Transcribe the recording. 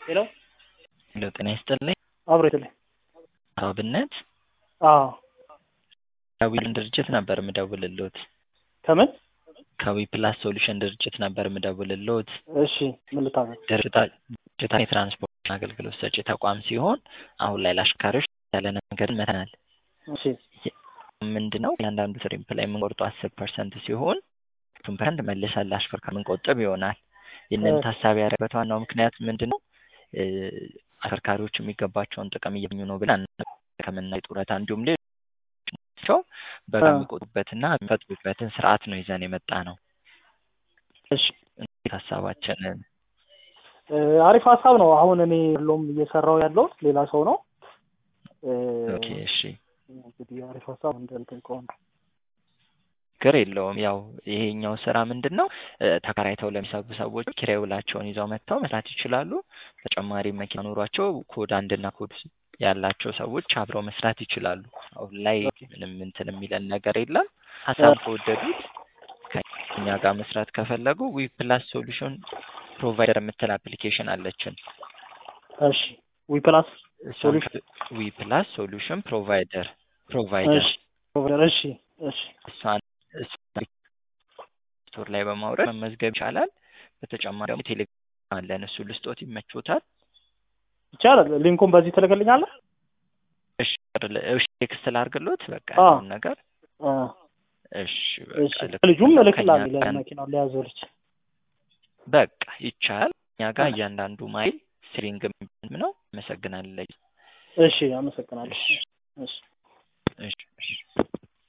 ሄሎ ሄሎ ጤና ይስጥልኝ። አብሮ ይስጥልኝ። አብነት አዎ ከዊልን ድርጅት ነበር የምደውልልዎት። ከምን? ከዊ ፕላስ ሶሉሽን ድርጅት ነበር የምደውልልዎት። እሺ ምን ልታዘዝ? ድርጅታ- ድርጅታችን የትራንስፖርት አገልግሎት ሰጪ ተቋም ሲሆን አሁን ላይ ለአሽከርካሪዎች ያለ ነገር መተናል። እሺ ምንድን ነው እያንዳንዱ ትሪፕ ላይ የምንቆርጠው አስር ፐርሰንት ሲሆን ቱን ፐርሰንት መልሰን ለአሽከርካሪ የምንቆጥብ ይሆናል። ይህንን እ- ታሳቢ ያደረገበት ዋናው ምክንያት ምንድን ነው? እ፣ አሽከርካሪዎች የሚገባቸውን ጥቅም እያገኙ ነው ብለን ሕክምና፣ ጡረታ እንዲሁም ሌሎች በጋ እ- የሚቆጡበትና የሚፈጥሩበትን ስርዓት ነው ይዘን የመጣ ነው። እሺ እንዴት ሀሳባችንን እ፣ አሪፍ ሀሳብ ነው። አሁን እኔ ሁሉም እየሰራው ያለው ሌላ ሰው ነው። እ፣ ኦኬ እሺ እንግዲህ አሪፍ ሀሳብ እንደልጠይቀው ነው። ችግር የለውም። ያው ይሄኛው ስራ ምንድን ነው እ፣ ተከራይተው ለሚሰሩ ሰዎች ኪራይ ውላቸውን ይዘው መጥተው መስራት ይችላሉ። ተጨማሪ መኪና ኖሯቸው ኮድ አንድና ኮድ ያላቸው ሰዎች አብረው መስራት ይችላሉ። አሁን ላይ ምንም እንትን የሚለን ነገር የለም። ሀሳብ ከወደዱት ከኛ ጋር መስራት ከፈለጉ ዊ ፕላስ ሶሉሽን ፕሮቫይደር የምትል አፕሊኬሽን አለችን። እሺ ዊ ፕላስ እሷን ሶሉሽን ዊ ፕላስ ሶሉሽን ፕሮቫይደር ፕሮቫይደር እሺ ፕሮቫይደር እሺ እሺ እሷን እሷን ስቶር ላይ በማውረድ መመዝገብ ይቻላል። በተጨማሪ ደግሞ ቴሌግራም አለን። እሱ ልስጦት ይመቾታል። ይቻላል። ሊንኩን በዚህ ትልክልኛለህ? እሺ እሺ ቴክስት ላድርግሎት በቃ አዎ። ያለውን ነገር አ፣ እሺ እሺ በቃ ልክ ልጁም ከኛ እልክልሃለሁ ጋር ለመኪናው ለያዘው ልጅ። በቃ ይቻላል። እኛ ጋር አ፣ እያንዳንዱ ማይል ስትሪንግ ነው። አመሰግናለሁ። እሺ አመሰግናለሁ። እሺ እሺ እሺ እሺ